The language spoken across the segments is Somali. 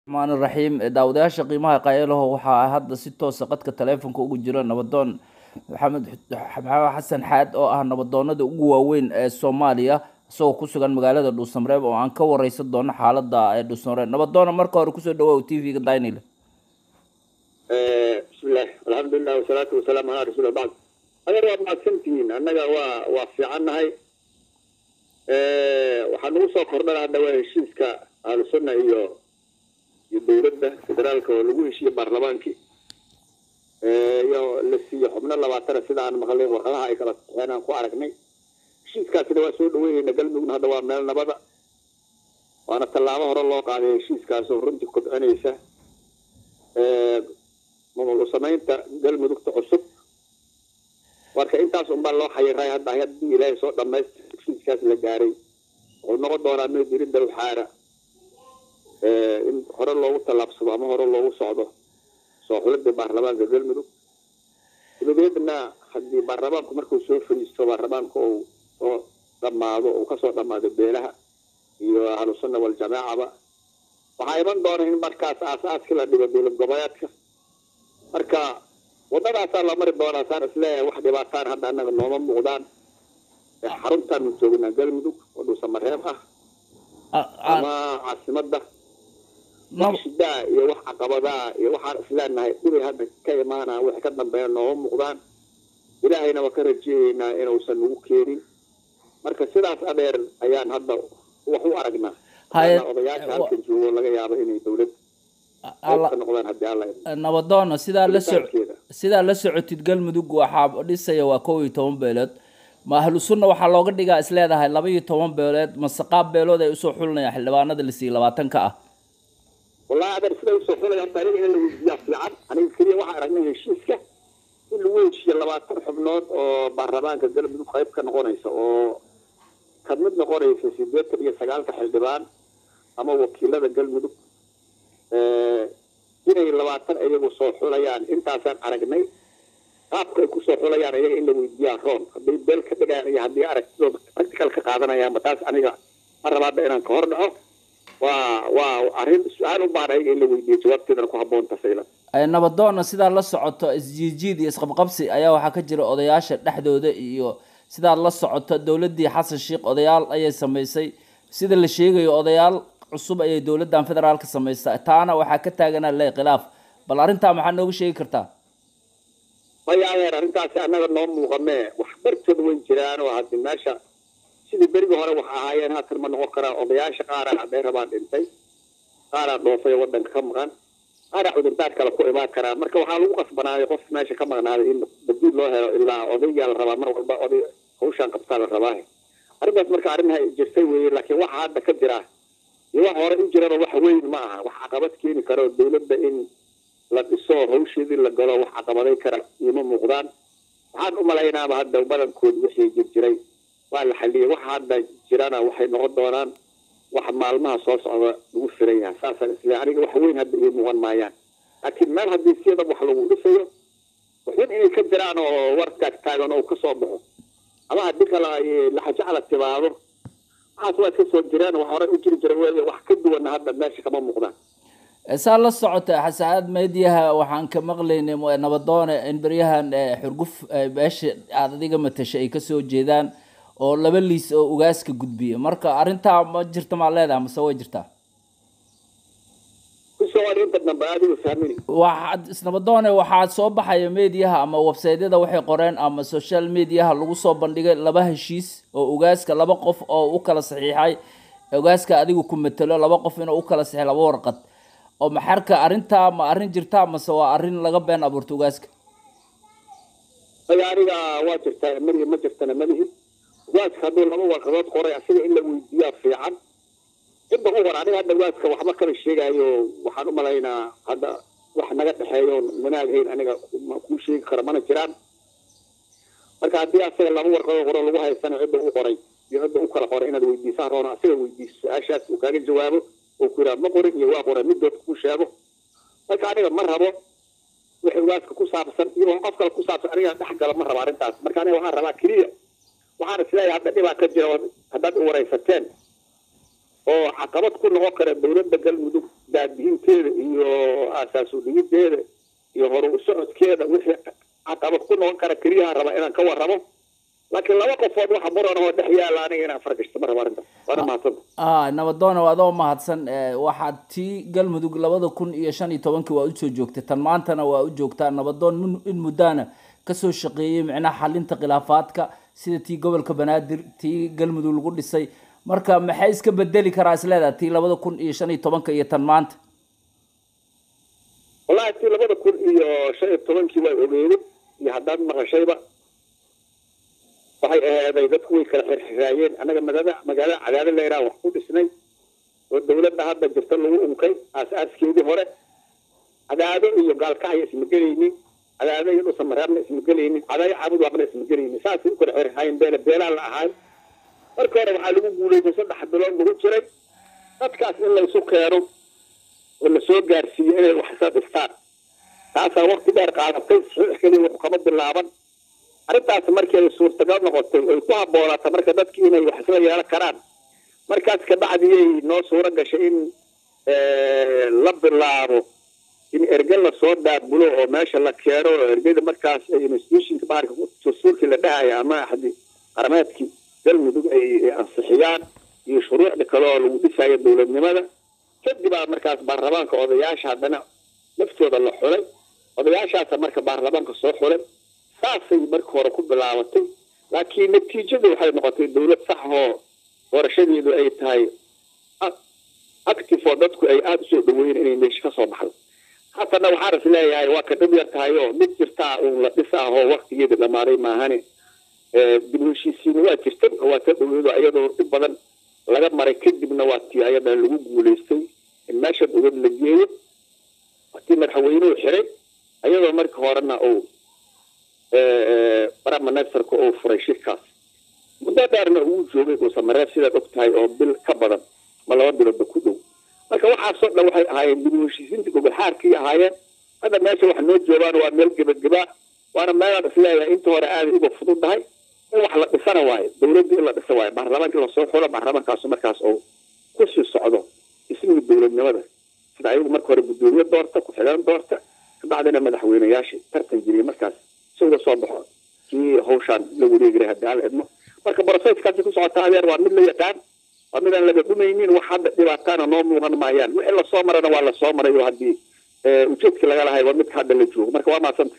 raxmaan raxiim daawadayaasha qiimaha qayaalaho waxaa hadda si toosa qadka taleefonka ugu jira nabadoon maxamed maxamed xasan xaad oo ah nabadoonada ugu waaweyn ee soomaaliya isagoo ku sugan magaalada dhuusamreeb oo aan ka wareysan doono xaalada ee dhuusamreeb nabadoona marka hore kusoo dhawow t v-ga dainil bismillaah alxamdulilah wasalaatu wasalaamu calaa rasuuli bacd adeer waad mahadsantihiin annaga waa waa fiicannahay waxaa nagu soo kordhana hadda waa heshiiska ahlusunna iyo iyo dowladda federaalka oo lagu heshiiye baarlamaankii iyo la siiyo xubno labaatana sida aan maqlay warqadaha ay kala saxeen aan ku aragnay heshiiskaasina waa soo dhaweynayna galmudugna hadda waa meel nabada waana tallaabo hore loo qaaday heshiiskaas oo runtii kobcinaysa maamul samaynta galmudugta cusub marka intaas unbaa loo xayiray hadda haddii ilaahay soo dhamaystay heshiiskaas la gaaray wuxuu noqon doonaa mid diridda waxaana in hore loogu tallaabsado ama hore loogu socdo soo xulida baarlamaanka galmudug dabadeedna haddii baarlamaanku markuu soo fariisto baarlamaanka uu soo dhammaado uu kasoo dhammaado beelaha iyo ahlusunna waljamaacaba waxaa iman doona in markaas aasaaskii la dhigo dowlad goboleedka marka wadadaasaa la mari doonaa saan isleeyahay wax dhibaataan hadda annaga nooma muuqdaan xaruntaanu joognaa galmudug oo dhuusamareeb ah ama caasimadda wax shidaa iyo wax caqabadaa iyo waxaan isleenahay dhibay hadda ka imaanaa wixii ka dambeeya nooma muuqdaan ilaahayna waa ka rajeeyeynaa inuusan nagu keenin marka sidaas adeer ayaan hadda wax u aragnaa odayaasha halkan joogo laga yaabo inay dowlad ka noqdaan haddii alla nabadoona sidaa la so sidaa la socotid galmudug waxaa dhisaya waa kow iyo toban beelood ma ahlu sunna waxaa looga dhigaa is leedahay laba iyo toban beelood mase qaab beelood ay usoo xulinayaan xildhibaanada la siiyey labaatanka ah wallahi adeer siday usoo xulayaan horta aniga in la weydiiyaa fiican aniga keliya waxaan aragnay heshiiska in lagu heshiiyo labaatan xubnood oo baarlamaanka galmudug qayb ka noqonaysa oo ka mid noqonaysa sideetan iyo sagaalka xildhibaan ama wakiilada galmudug inay labaatan iyagu soo xulayaan intaasaan aragnay qaabka ay kusoo xulayaan iyaga in la weydiiyaa roon hadday beel ka dhigayaan iyo haddii aragtidooda practical ka qaadanayaanba taas aniga ma rabaada inaan ka hor dhaco waa waa arrin su-aal u baahan ayaga in la weydiiyo jawaabteedana ku habboonta saylan nabadoona sidaa la socoto isjiijiid iyo isqabqabsi ayaa waxaa ka jira odayaasha dhexdooda iyo sidaad la socoto dowladii xasan sheikh odayaal ayay samaysay sida la sheegayo odayaal cusub ayay dowladan federaalka samaysaa taana waxaa ka taaganaa le khilaaf bal arrintaa maxaa nooga sheegi kartaa maya adeer arrintaasi annaga noo muuqamee wax bartood weyn jiraan oo haddi meesha sidii berigii hore wax ahaayeen haatan ma noqon karaa odayaasha qaaraa hadday rabaan dhintay qaaraa dhoofay waddanka ka maqan qaaraa cudurdaar kale ku imaan karaa marka waxaa lagu qasbanaaday qof meesha ka maqnaaday in badiil loo helo ilaa odaygaa la rabaa mar walba oday hawshaan qabtaa la rabaa arrintaas marka arrinha jirtay weeye laakiin waxa hadda ka jira iyo wax hore u jiraba wax weyn ma aha wax caqabad keeni karo dowladda in la dhiso hawsheedii la galo wax caqabaday kara ioma muuqdaan waxaan u malaynaaba hadda badankood wixii jir jiray waa la xaliyay waxa hadda jirana waxay noqon doonaan wax maalmaha soo socda lagu filan yahay saasaan isle aniga wax weyn hadda ii muuqan maayaan laakiin meel haddii siyada wax lagu dhisayo waxun inay ka jiraan oo war taag taagan oo kasoo baxo ama haddii kale laxajacla timaado waxaas waa iska soo jiraan wax hore u jiri jira wey wax ka duwana hadda meesha kama muuqdaan saa la socota xasaad meediyaha waxaan ka maqlaynay nabadoone in beryahan xurguf meesha aada adiga matasha ay kasoo jeedaan oo laba liis oo ugaaska gudbiya marka arrintaa ma jirta maa leedahay mase way jirtaa waxaad isnabadoone waxaa soo baxaya mediaha ama websaydyada waxay qoreen ama social mediaha lagu soo bandhigay laba heshiis oo ugaaska laba qof oo u kala saxiixay ugaaska adigu ku matelo laba qof inuu u kala saxiix laba warqad oo maxarka arrintaa ma arrin jirtaa mase waa arrin laga been abuurta ugaaska aya aniga waa jirtaa mari ma jirtana malihi ugaaska hadduu laba warqadood qoray asiga in la weydiiyaa fiican cidda u hor aniga hadda ugaaska waxba kala sheegaayo waxaan u malaynaa hadda wax naga dhexeeyo wanaaghayn aniga kuu sheegi karo mana jiraan marka haddii asaga laba warqadood hore lagu haysana cidda u qoray iyo cidda u kala qoray inaad weydiisaan roona asiga weydiiso su-aashaas uu kaaga jawaabo oo ku yidhaha ma qorin iyo waa qoray midood kuu sheego marka aniga ma rabo wixii ugaaska ku saabsan iyo wax qof kale ku saabsan aniga dhex gala ma rabo arrintaas marka aniga waxaan rabaa keliya waxaan isleeyahay hadda dhibaa ka jira haddaad i waraysateen oo caqabad ku noqon kara dowladda galmudug daadihiinteeda hagaajinteeda iyo aasaasu dhigideeda iyo horu u socodkeeda wixii caqabad ku noqon kara keliyaha raba inaan ka warramo laakiin laba qofood waxa muran oo dhex yaala aniga inaan fargashto ma rabo arrintaas waana mahadsanta ah nabadoona adoo mahadsan waxaad tii galmudug labada kun iyo shan iyo tobankii waa usoo joogtay tan maantana waa u joogtaa nabadoon in muddaana kasoo shaqeeyey micnaha xalinta khilaafaadka sida tii gobolka banaadir tii galmudug lagu dhisay marka maxay iska bedeli karaa isleedaha tii labada kun iyo shan iyo tobanka iyo tan maanta wallahi tii labada kun iyo shan iyo tobankii waa ogeeyey iyo haddaad maqashayba waxay aheeday dadku way kala xirxiraayeen annaga magaalada magaalada cadaado leyraan wax ku dhisnay oo dawladda hadda jirta lagu unkay aas-aaskeedii hore cadaado iyo gaalkacya isma gelaynin cadaado iyo dhusamareerna isma gelaynin cadaayo caabud waaqna isma gelaynin saasay u kala xirxiraayeen beele beelaa la ahaay marka hore waxaa lagu guulaystay saddex bilood lagu jiray dadkaas in laysu keeno oo lasoo gaarsiiyo inay wax isla dhistaan taasaa wakti dheer qaadatay saxiix keliya wax kama bilaaban arrintaas markii ay suurtagal noqotay ay ku habboonaato marka dadkii inay wax isla yeelan karaan markaas kabacdiyay noo suuro gashay in la bilaabo in erge lasoo daabulo oo meesha la keeno oo ergeda markaas ay institutionka baharka dastuurkii la dhahaya ama axdi qarameedkii galmudug ay ansixiyaan iyo shuruucda kale oo lagu dhisayo dowladnimada kadibaa markaas baarlamaanka odayaasha haddana laftooda la xulay odayaashaasa marka baarlamaanka soo xulay saasay marka hore ku bilaabatay laakiin natiijadu waxay noqotay dawlad sax oo doorashadeedu ay tahay active oo dadku ay aada usoo dhaweyn inay meesha ka soo baxdo haddana waxaan is leeyahay waa ka dhib yar tahay oo mid jirtaa uun la dhis ah oo waktigeeda dhamaaday maahane dib heshiisiina waa jirtay oo waa ka dhaweedo iyadoo dhib badan laga maray kadibna waa tii ayadan lagu guulaystay in meesha dowlad la geeyo waatii madaxweynuhu xiray ayadoo marka horena uu baramanasarka uu furay shirkaas muddo dheerna uu joogay dhuusamareeb sidaad og tahay oo bil ka badan ma laba biloodba ku dhow marka waxaasoo dhan waxay ahaayeen dib heshiisiinta gogolxaarkii ahaayeen hadda meesha wax noo joogaan waa meel gebageba waana meelaan isleeyahay inta hore aaday uga fududahay in wax la dhisana waayo dawladda in la dhisa waayo baarlamaanka lasoo xulo baarlamaankaasu markaas oo kusii socdo ismigii dowladnimada sida ayagu marka hore guddoomiye doorta ku-xigeen doorta kabacdina madaxweyneyaashii tartan jiriyay markaas si uga soo baxo kii hawshaan la wareegiray haddii aan la idmo marka broseskaasi ku socota adeer waa mid la yaqaan waa mid aan laga dhumaynin wax hadda dhibaataana noo muuqan maayaan wixii lasoo marana waa lasoo maray oo haddii ujeedkii laga lahay waa midka hadda la joogo marka waa mahadsantay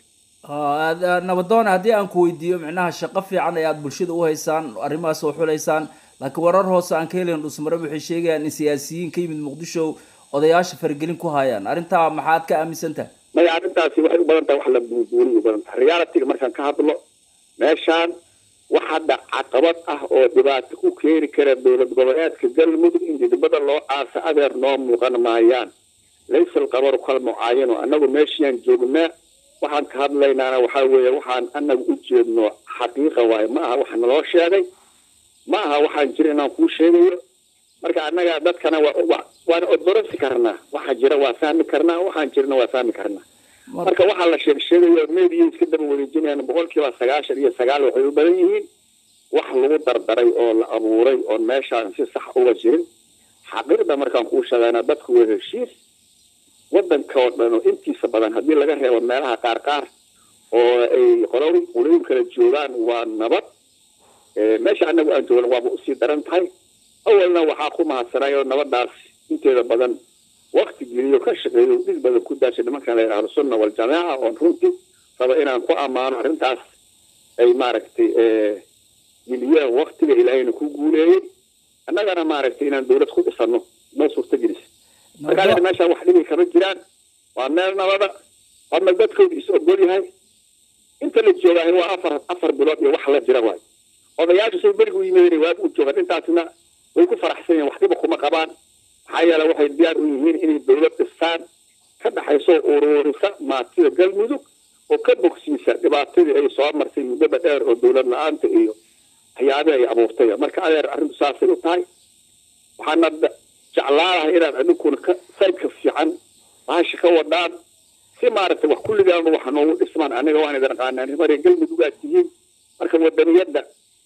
nabadoon haddii aan ku weydiiyo micnaha shaqo fiican ayaad bulshada u haysaan arrimahaas oo xulaysaan laakiin warar hoose aan ka helayn dhusmareb waxay sheegayaan in siyaasiyiin ka yimid muqdisho odayaasha faragelin ku hayaan arrintaa maxaad ka aaminsan tahay maya arrintaasi waxay u badan tahay wax la buubuuriy u badan tahay realityga markaan ka hadlo meeshaan wax hadda caqabad ah oo dhibaato ku keeni kara dowlad goboleedka galmudug in didibada loo aasa adeer noo muuqan maayaan laysa alqabaru kal mucaayano annagu meeshiaan joognaa waxaan ka hadlaynaana waxaa weeye waxaan anagu u jeedno xaqiiqa waaye ma aha wax naloo sheegay ma aha waxaan jira inaan kuu sheegayo marka annaga dadkana waana odorosi karnaa waxa jira waa fahmi karnaa waxaan jirna waa fahmi karnaa marka waxaa la sheeg sheegayo media iska daba wareejinayaan boqol kiiba sagaashan iyo sagaal waxay u badan yihiin wax lagu dardaray oo la abuuray oon meeshaan si sax uga jirin xaqiiqda markaan kuu sheegayna dadku waa heshiis wadanka oo dhan oo intiisa badan haddii laga reebo meelaha qaar qaar oo ay qolol qolooyin kala joogaan waa nabad meesha annagu aan joogna waaba usii daran tahay awalna waxaa ku mahadsanay oo nabadaas inteeda badan wakti geliyo ka shaqeeyo dhig badan ku daashay nimankan la yidhahdo sunna waljamaaca oon runtii raba inaan ku ammaano arrintaas ay maaragtay geliyeen waktiga ilaahayna ku guuleeyey annagana maaragtay inaan dawlad ku dhisano noo suurta gelisa markaa meeshaan wax dhibi kama jiraan waa meel nabada waa meel dadkooda is ogol yahay inta la joogaah waa afar afar bilood iyo wax la jira waay odayaashu say berigu yimideen waag u joogaan intaasna way ku faraxsan yihiin waxdiba kuma qabaan maxaa yeele waxay diyaar u yihiin inay dawlad dhistaan ka dhaxayso ururisa maatida galmudug oo ka bogsiisa dhibaatadii ay soo marsay muddada dheer oo dawlad la-aanta iyo waxyaabihi ay abuurtay marka adeer arrintu saasay u tahay waxaana jeclaalahay inaad adinkuna ka saydka fiican bahasha ka wadhaan si maaragtay wax kulligaanba wax noogu dhismaan aniga waan idin aqaanaa nimare galmudug aad tihiin marka wadaniyadda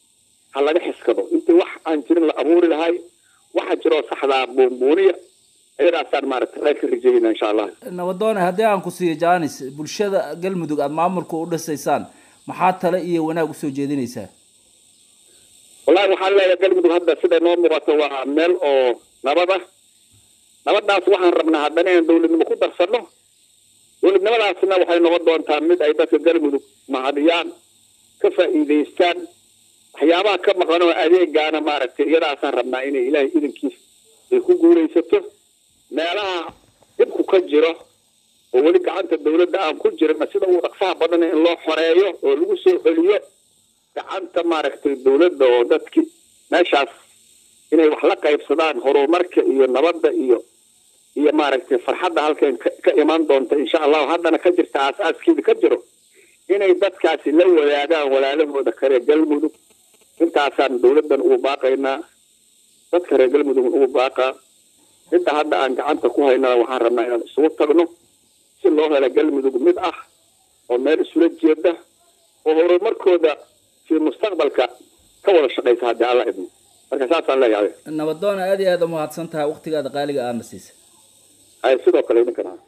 ha laga xiskado intii wax aan jirin la abuuri lahay waxa jiroo saxdaa buunbuuniya iyadaasaan maaragtay khayr ka rajayna insha allah nabadoone haddii aan ku siiyo janis bulshada galmudug aada maamulka u dhisaysaan maxaa tale iyo wanaag usoo jeedinaysaa wallahi waxaan leeyahay galmudug hadda siday noo muuqato waa meel oo nabad ah nabadaas waxaan rabnaa haddana inaan dawladnimo ku darsano dawladnimadaasna waxay noqon doontaa mid ay dadka galmudug mahadiyaan ka faa'iidaystaan waxyaabaha ka maqan oo adeegaana maaragtay iyadaasaan rabnaa inay ilaahay idankiis ay ku guulaysato meelaha dhibku ka jiro oo weli gacanta dawladda aan ku jirna sida ugu dhaqsaha badan in loo xoreeyo oo lagu soo celiyo gacanta maaragtay dawladda oo dadki meeshaas inay wax la qaybsadaan horumarka iyo nabadda iyo iyo maaragtay farxadda halkan ka iman doonta insha allahu haddana ka jirta aas-aaskeeda ka jiro inay dadkaasi la wadaagaan walaalahooda kale galmudug intaasaan dawladdan ugu baaqaynaa dadka reer galmudugna ugu baaqaa inta hadda aan gacanta ku haynana waxaan rabnaa inaan isugu tagno si loo helo galmudug mid ah oo meel isula jeeda oo horumarkooda fi mustaqbalka ka wada shaqaysa haddii alla idmo marka saasaan leeyahay nabadoone aada iyo aada umahadsan tahay waqtigaada qaaliga aadna siisa ay sidoo kale idinkan